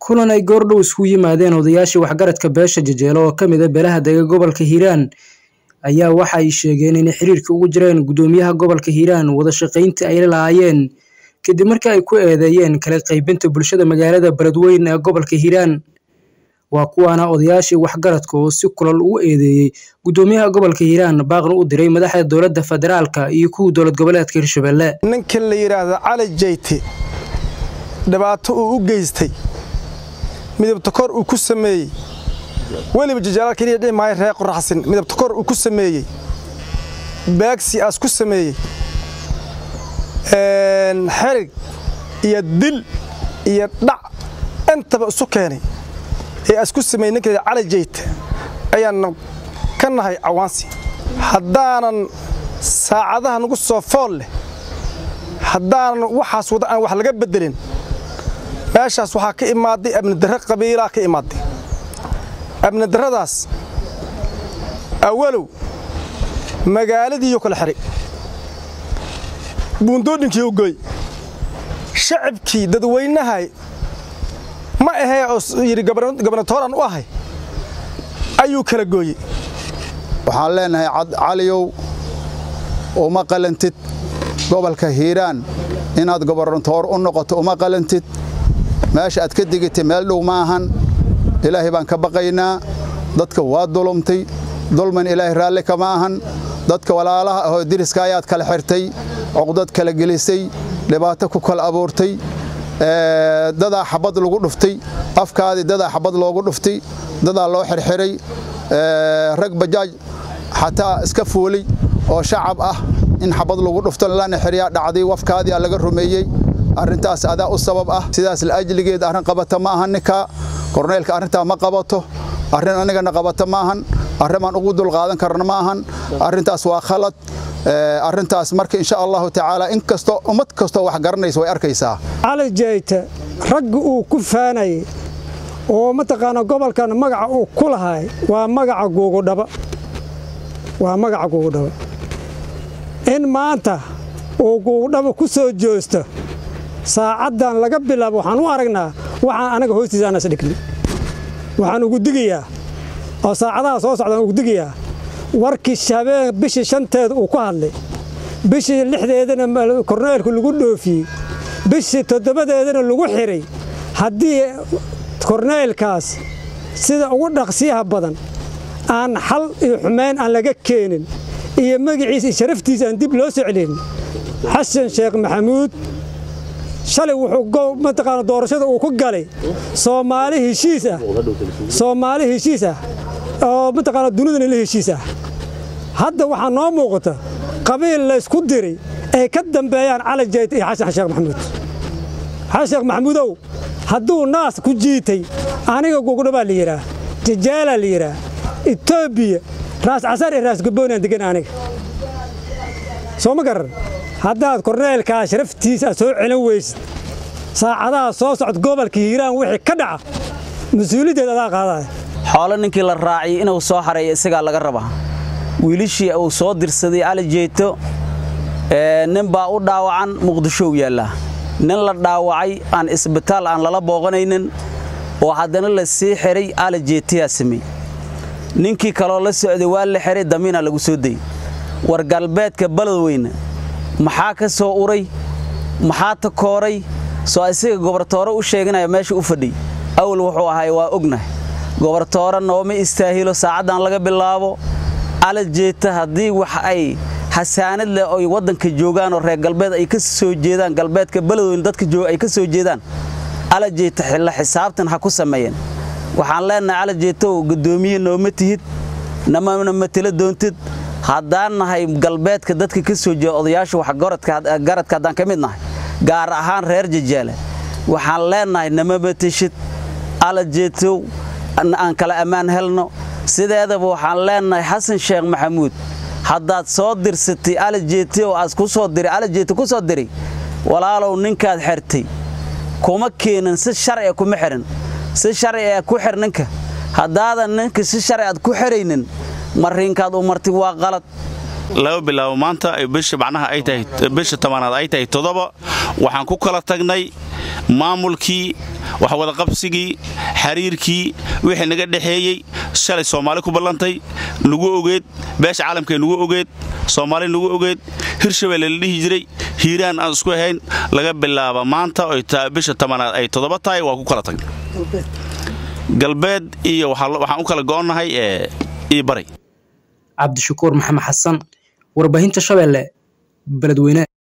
kulan ay goordhow isugu yimaadeen odayaashii waxgaradka beesha jajeelo oo ka mid a beelaha dega gobolka hiiraan ayaa waxa ay sheegeen inay xiriirka ugu jireen gudoomiyaha gobolka hiiraan wada shaqayntii ay lahaayeen kadib markii ay ku eedeeyeen kala qaybinta bulshada magaalada beledweyne ee gobolka hiiraan waa kuwaana odayaashii waxgaradka oo si kulal ugu eedeeyey gudoomiyaha gobolka hiiraan baaqna u diray madaxda dowladda federaalka iyo kuwa dowlad goboleedka hirshabelle ninkan la yidhaahdo cali jayte dhibaato uu u geystay midabta kor uu ku sameeyey weliba jajaalaal keliya dhihi maayo reer qoraxsin midabta kor uu ku sameeyey baagsi aas ku sameeyey xerig iyo dil iyo dhac intaba isu keenay ee aas ku sameeyey ninkeeda cali jayte ayaanna ka nahay cawaansi haddaanan saacadaha nagu soo fool leh haddaanan waxaas wada aan wax laga beddelin meeshaas waxaa ka imaaday abnidarre qabiilaa ka imaaday abnidarradaas awalow magaaladiiyo kala xihay buundoodhinkii u goy shacabkii dadweynahay ma ahee oo yidhi gabnatooran u ahay ayuu kala gooyey waxaan leenahay caliyow uma qalantid gobolka hiiraan inaad gobernatoor u noqoto uma qalantid meesha aad ka digitay meel dhow ma ahan ilaahay baan ka baqaynaa dadka waa dulumtay dulman ilaahay raalli kama ahan dadka walaalaha ahoo diriska ayaad kala xirtay cuqdad kala gelisay dhibaato ku kala abuurtay dadaa xabad lagu dhuftay afkaadii dadaa xabad loogu dhuftay dadaa loo xirxiray rag bajaaj xataa iska fuulay oo shacab ah in xabad lagu dhufto lana xiryaa dhacday wafkaadii aa laga rumeeyey arrintaas adaa u sabab ah sidaas laajligeed arrin qabata ma ahan ninka korneylka arrintaa ma qabato arrin anigana qabata ma ahan arrimaan ugu dulqaadan karna ma ahan arrintaas waa khalad arrintaas marka insha allahu tacaala in kastoo ummad kastoo wax garanaysa way arkaysaa cali jayte ragga uu ku faanayay oo mataqaana gobolkan magaca uu ku lahay waa magaca guugudhaba waa magaca guugudhaba in maanta uu guugudhaba ku soo joosto saacaddan laga bilaabo waxaan u aragnaa waxaan anaga hoostiisa anas dhigni waxaan ugu digayaa oo saacadaha soo socdaan ugu digayaa warkii habeen bishii shanteeda uu ku hadlay bishii lixdeedana korneelku lagu dhoofiyey bishii toddobadeedana lagu xidhay haddii korneylkaas sida ugu dhaqsiyaha badan aan xal iyo xumayn aan laga keenin iyo magaciisa iyo sharaftiisa aan dib loo soo celin xasan sheekh maxamuud shalay wuxuu mataqaana doorashada uu ku galay soomaali heshiis ah soomaali heshiis ah oo mataqaana dunidana la heshiis ah hadda waxaa noo muuqata qabiil laysku diray ay ka dambeeyaan cali jayt iyo xasan sheekh maxamuud xasan sheekh maxamuudow hadduu naas ku jiitay aniga gugudhabaa la yidhaah jajaalaa la yidhaah etoobiya raas casar iyo raas gabboonaan degan aniga soo ma garan haddaad korneelkaa sharaftiisa soo celin weysid saacadaha soo socda gobolka hiiraan wixii ka dhaca mas-uuliyaddeed adaa qaadaya xoolo ninkii la raaciyey inuu soo xareeyo isagaa laga rabaa wiilishii uu soo dirsaday cali jeyto nin baa u dhaawacan muqdishow yaallaa nin la dhaawacay aan isbitaal aan lala booqanaynin oo haddana la sii xidhay cali jeytayaa samey ninkii kaloo la socday waa la xidhay damiinaa lagu soo dayey war galbeedka baladweyne maxaa ka soo uray maxaa ta kooray soo isaga gobartoore u sheeganaya meesha u fadhiy awal wuxuu ahay waa ognahay gobartoore nooma istaahilo saacaddan laga bilaabo cali jeeta haddii wax ay xasaanad leh oy waddanka joogaan oo reer galbeed ay ka soo jeedaan galbeedka baladweyne dadka ay ka soo jeedaan cali jeeta xilla xisaabtan ha ku sameeyeen waxaan leenahay cali jeetow guddoomiye nooma tihid namana matelo doontid haddaan nahay galbeedka dadka ka soo jeeda odayaasha waxgaradka haddaan ka mid nahay gaar ahaan reer jajaale waxaan leenahay nama mateshid cali jeetow aan kala ammaan helno sideedaba waxaan leenahay xasan sheekh maxamuud haddaad soo dirsatay cali jeete oo aad ku soo diray cali jeete ku soo diray walaalow ninkaad xertay kuma keenin si sharciga kuma xihan si sharciga ku xir ninka haddaadan ninka si sharci aad ku xiraynin mariinkaad u martay waa qalad laga bilaabo maanta bisha macnaha ay tahay bisha tobanaad ay tahay toddoba waxaan ku kala tagnay maamulkii waxwadaqabsigii xiriirkii wixii naga dhexeeyey shalay soomaali ku ballantay nagu ogeed beesha caalamkee nagu ogeed soomaali nagu ogeed hirshabelle la dhihi jiray hiiraan aan isku ahayn laga bilaaba maanta oy bisha tobanaad ay toddoba tahay waa ku kala tag galbeed iyo waxaan u kala go'onnahay iyo baray cabdishakuur maxamed xasan warbaahinta shabeelle beledweyne